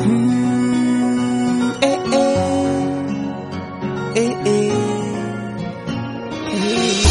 Mm, eh, eh. Eh, eh. Eh.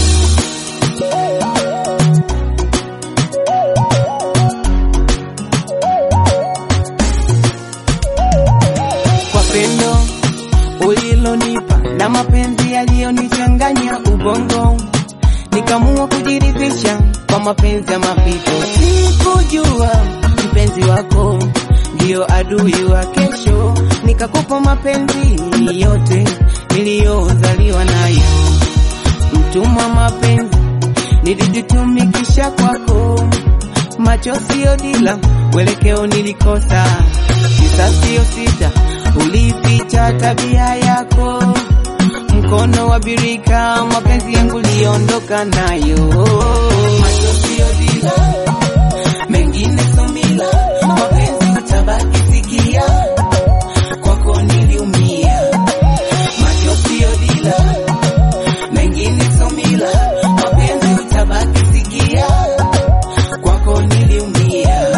kwa pendo ulilonipa na mapenzi yaliyonichanganya ubongo, nikamua kujiridhisha kwa mapenzi ya mapito. Sikujua mpenzi wako ndiyo adui wa kesho, nikakupa mapenzi yote niliyozaliwa nayo. Mtumwa mapenzi nilijitumikisha kwako, macho sio dila, mwelekeo nilikosa, kisa sio sita, ulificha tabia yako, mkono wa birika, mapenzi yangu liondoka nayo, macho sio dila, mengine somila, mapenzi utabaki sikia, kwako niliumia, macho sio dila, mengine somila, mapenzi utabaki sikia, kwako niliumia.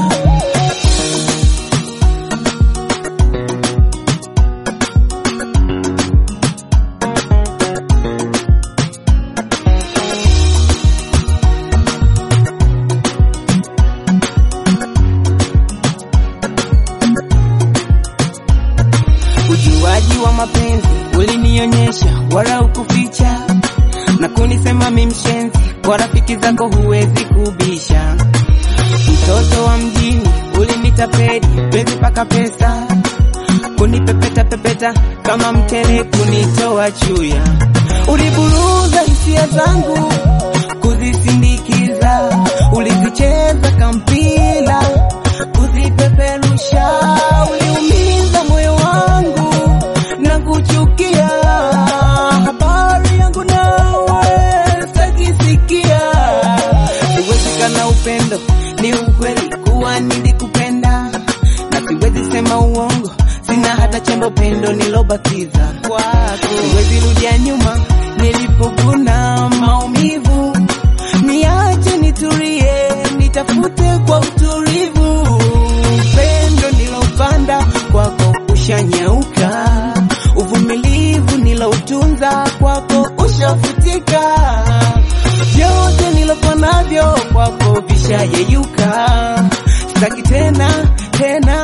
Ujuaji wa mapenzi ulinionyesha, wala ukuficha na kunisema mi mshenzi, kwa rafiki zako huwezi kubisha. Mtoto wa mjini ulinitapeli, penzi paka pesa, kunipepeta pepeta kama mtele, kunitoa chuya. Uliburuza hisia zangu kuzisindikiza, ulizicheza kampila kuzipeperusha, uliumiza moyo wangu na kuchukia. Habari yangu nawe sajisikia, siwezi kana upendo ni ukweli kuwa nilikupenda, na siwezi sema uongo, sina hata chembo pendo nilobakiza kwako. Siwezi rudia nyuma nilipokuna maumivu, niache nitulie, nitafute kwa utulivu. Pendo nilopanda kwako ushanyauka, uvumilivu niloutunza kwako ushafutika, vyote nilokuwa navyo kwako vishayeyuka. Sitaki tena tena